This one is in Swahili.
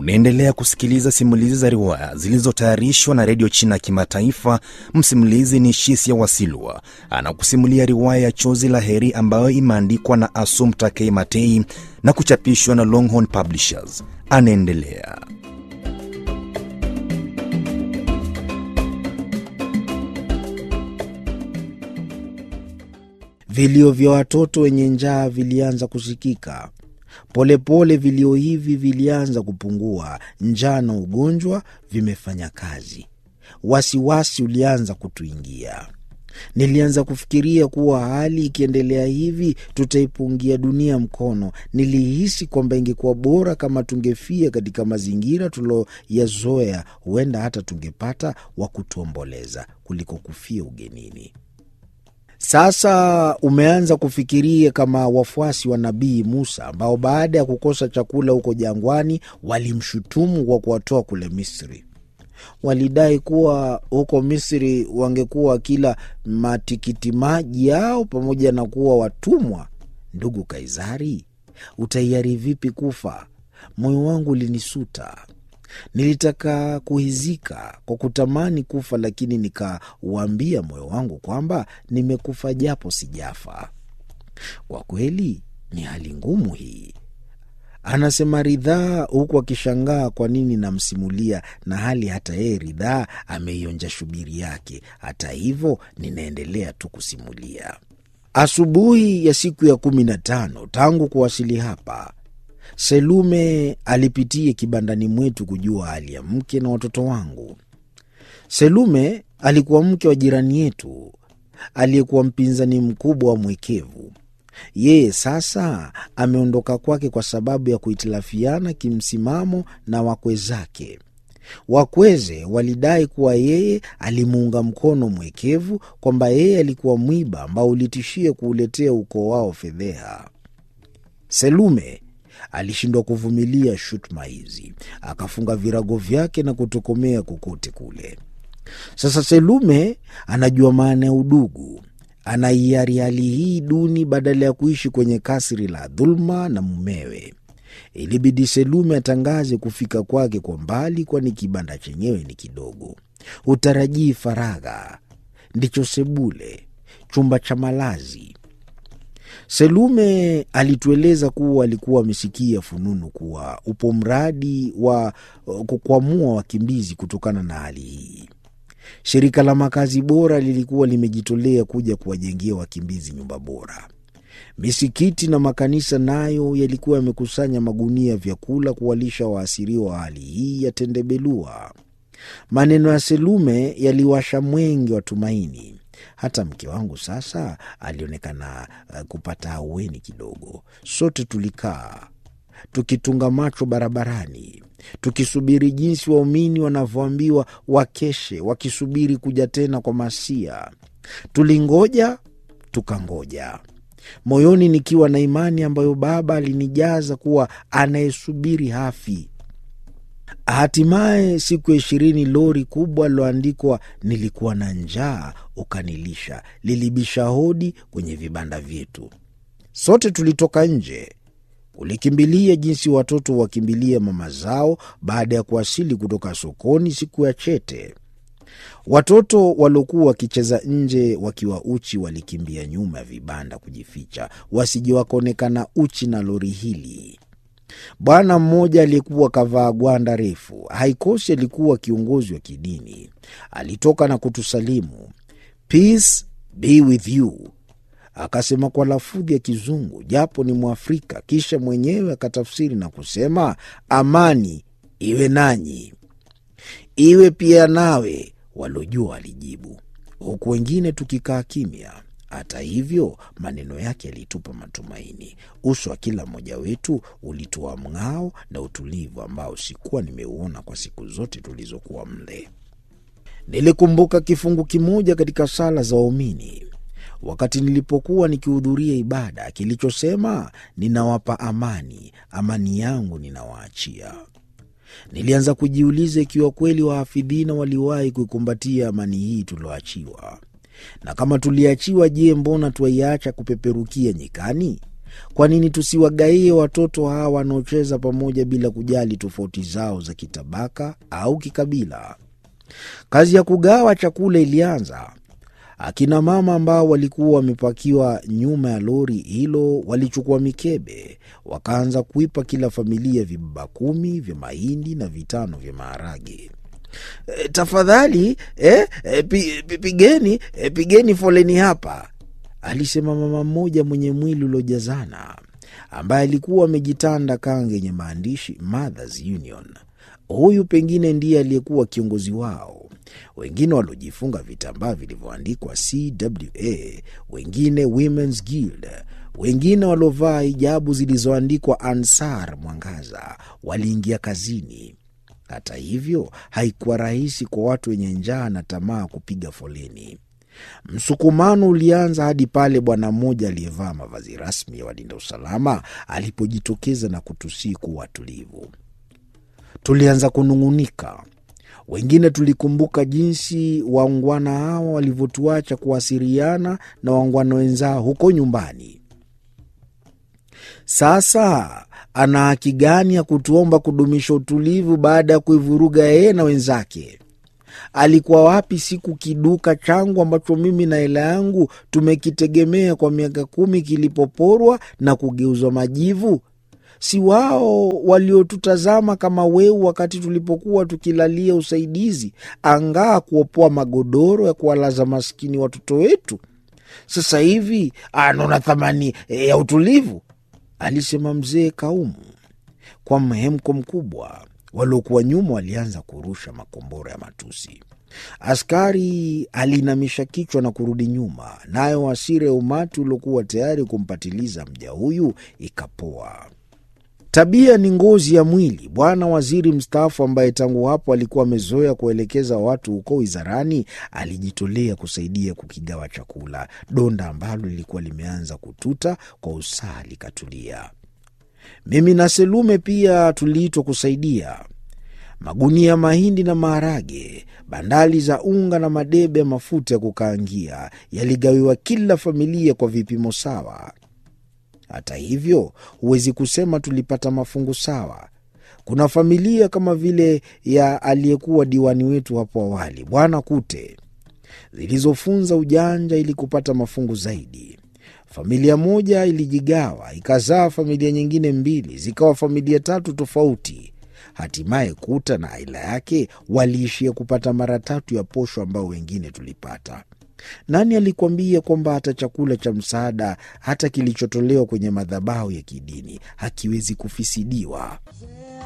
Unaendelea kusikiliza simulizi za riwaya zilizotayarishwa na redio China ya Kimataifa. Msimulizi ni Shisia Wasilwa, anakusimulia riwaya ya Chozi la Heri ambayo imeandikwa na Assumpta K. Matei na kuchapishwa na Longhorn Publishers. Anaendelea. Vilio vya watoto wenye njaa vilianza kusikika. Polepole vilio hivi vilianza kupungua. Njaa na ugonjwa vimefanya kazi. Wasiwasi ulianza kutuingia. Nilianza kufikiria kuwa hali ikiendelea hivi tutaipungia dunia mkono. Nilihisi kwamba ingekuwa bora kama tungefia katika mazingira tuloyazoea, huenda hata tungepata wa kutuomboleza kuliko kufia ugenini. Sasa umeanza kufikiria kama wafuasi wa Nabii Musa ambao baada ya kukosa chakula huko jangwani walimshutumu kwa kuwatoa kule Misri. Walidai kuwa huko Misri wangekuwa kila matikiti maji yao pamoja na kuwa watumwa. Ndugu Kaisari, utaiari vipi kufa? Moyo wangu ulinisuta. Nilitaka kuhizika kwa kutamani kufa, lakini nikauambia moyo wangu kwamba nimekufa japo sijafa. Kwa kweli ni hali ngumu hii, anasema Ridhaa huku akishangaa kwa nini namsimulia, na hali hata yeye Ridhaa ameionja shubiri yake. Hata hivyo ninaendelea tu kusimulia. Asubuhi ya siku ya kumi na tano tangu kuwasili hapa Selume alipitia kibandani mwetu kujua hali ya mke na watoto wangu. Selume alikuwa mke wa jirani yetu aliyekuwa mpinzani mkubwa wa mwekevu. Yeye sasa ameondoka kwake kwa sababu ya kuhitilafiana kimsimamo na wakwe zake. Wakweze walidai kuwa yeye alimuunga mkono mwekevu, kwamba yeye alikuwa mwiba ambao ulitishia kuuletea ukoo wao fedheha. Selume alishindwa kuvumilia shutuma hizi, akafunga virago vyake na kutokomea kokote kule. Sasa Selume anajua maana ya udugu, anaiari hali hii duni badala ya kuishi kwenye kasri la dhuluma na mumewe. Ilibidi Selume atangaze kufika kwake kwa mbali, kwani kibanda chenyewe ni kidogo. Utarajii faragha, ndicho sebule, chumba cha malazi. Selume alitueleza kuwa alikuwa amesikia fununu kuwa upo mradi wa kukwamua wakimbizi kutokana na hali hii. Shirika la makazi bora lilikuwa limejitolea kuja kuwajengea wakimbizi nyumba bora. Misikiti na makanisa nayo yalikuwa yamekusanya magunia ya vyakula kuwalisha waasiriwa wa hali hii ya tendebelua. Maneno ya Selume yaliwasha mwenge wa tumaini. Hata mke wangu sasa alionekana kupata ahueni kidogo. Sote tulikaa tukitunga macho barabarani, tukisubiri jinsi waumini wanavyoambiwa wakeshe, wakisubiri kuja tena kwa Masia. Tulingoja tukangoja, moyoni nikiwa na imani ambayo Baba alinijaza kuwa anayesubiri hafi. Hatimaye siku ya ishirini, lori kubwa liloandikwa nilikuwa na njaa ukanilisha lilibisha hodi kwenye vibanda vyetu. Sote tulitoka nje kulikimbilia jinsi watoto wakimbilia mama zao baada ya kuwasili kutoka sokoni siku ya chete. Watoto waliokuwa wakicheza nje wakiwa uchi walikimbia nyuma ya vibanda kujificha, wasije wakaonekana uchi na lori hili. Bwana mmoja aliyekuwa kavaa gwanda refu, haikosi alikuwa kiongozi wa kidini, alitoka na kutusalimu, Peace be with you, akasema kwa lafudhi ya Kizungu japo ni Mwafrika. Kisha mwenyewe akatafsiri na kusema, amani iwe nanyi, iwe pia nawe. Waliojua walijibu, huku wengine tukikaa kimya. Hata hivyo maneno yake yalitupa matumaini. Uso wa kila mmoja wetu ulitoa mng'ao na utulivu ambao sikuwa nimeuona kwa siku zote tulizokuwa mle. Nilikumbuka kifungu kimoja katika sala za waumini wakati nilipokuwa nikihudhuria ibada kilichosema, ninawapa amani, amani yangu ninawaachia. Nilianza kujiuliza ikiwa kweli wahafidhina waliwahi kuikumbatia amani hii tulioachiwa na kama tuliachiwa, je, mbona twaiacha kupeperukia nyikani? Kwa nini tusiwagaie watoto hawa wanaocheza pamoja bila kujali tofauti zao za kitabaka au kikabila? Kazi ya kugawa chakula ilianza. Akina mama ambao walikuwa wamepakiwa nyuma ya lori hilo walichukua mikebe, wakaanza kuipa kila familia vibaba kumi vya mahindi na vitano vya maharage. E, tafadhali eh, e, pi, pi, pigeni e, pigeni foleni hapa, alisema mama mmoja mwenye mwili uliojazana ambaye alikuwa amejitanda kanga yenye maandishi Mothers Union. Huyu pengine ndiye aliyekuwa kiongozi wao. Wengine waliojifunga vitambaa vilivyoandikwa CWA, wengine Women's Guild, wengine waliovaa hijabu zilizoandikwa Ansar Mwangaza waliingia kazini. Hata hivyo, haikuwa rahisi kwa watu wenye njaa na tamaa kupiga foleni. Msukumano ulianza hadi pale bwana mmoja aliyevaa mavazi rasmi ya walinda usalama alipojitokeza na kutusii kuwa watulivu. Tulianza kunung'unika. Wengine tulikumbuka jinsi waungwana hawa walivyotuacha kuwasiliana na waungwana wenzao huko nyumbani. Sasa ana haki gani ya kutuomba kudumisha utulivu baada ya kuivuruga yeye na wenzake? Alikuwa wapi siku kiduka changu ambacho mimi na hela yangu tumekitegemea kwa miaka kumi kilipoporwa na kugeuzwa majivu? Si wao waliotutazama kama weu wakati tulipokuwa tukilalia usaidizi, angaa kuopoa magodoro ya kuwalaza maskini watoto wetu? Sasa hivi anaona thamani ya utulivu, alisema mzee Kaumu kwa mhemko mkubwa. Waliokuwa nyuma walianza kurusha makombora ya matusi. Askari aliinamisha kichwa na kurudi nyuma, nayo hasira ya umati uliokuwa tayari kumpatiliza mja huyu ikapoa. Tabia ni ngozi ya mwili. Bwana waziri mstaafu, ambaye tangu hapo alikuwa amezoea kuelekeza watu huko wizarani, alijitolea kusaidia kukigawa chakula. Donda ambalo lilikuwa limeanza kututa kwa usaha likatulia. Mimi na Selume pia tuliitwa kusaidia. Magunia ya mahindi na maharage, bandali za unga na madebe ya mafuta ya kukaangia yaligawiwa kila familia kwa vipimo sawa. Hata hivyo, huwezi kusema tulipata mafungu sawa. Kuna familia kama vile ya aliyekuwa diwani wetu hapo awali, Bwana Kute, zilizofunza ujanja ili kupata mafungu zaidi. Familia moja ilijigawa ikazaa familia nyingine mbili, zikawa familia tatu tofauti. Hatimaye Kuta na aila yake waliishia kupata mara tatu ya posho ambao wengine tulipata. Nani alikuambia kwamba hata chakula cha msaada, hata kilichotolewa kwenye madhabahu ya kidini, hakiwezi kufisidiwa?